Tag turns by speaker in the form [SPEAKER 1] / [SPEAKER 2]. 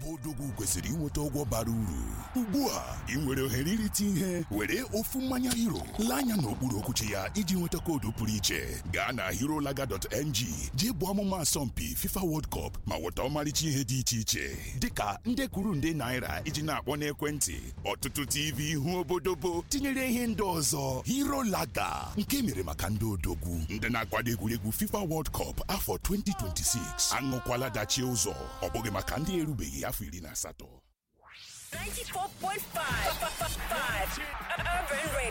[SPEAKER 1] odogwu kwesịrị inweta ụgwọ bara uru ugbu a ị nwere ohere irite ihe were ofu mmanya hero lee anya n'okpuru okwuchi ya iji nweta koodu pụrụ iche gaa na herolaga.ng jee bụ ọmụma asọmpi FIFA World Cup ma nweta ọmarịcha ihe dị iche iche dịka nde kwuru nde naira iji na-akpọ n'ekwentị ọtụtụ TV ihu obodobo tinyere ihe ndị ọzọ herolaga nke mere maka ndị odogwu ndị na-akwado egwuregwu FIFA World Cup afọ 2026 aṅụkwala dachie ụzọ ọ bụghị maka ndị erubeghị afọ iri na asatọ
[SPEAKER 2] 94.5 Urban Radio.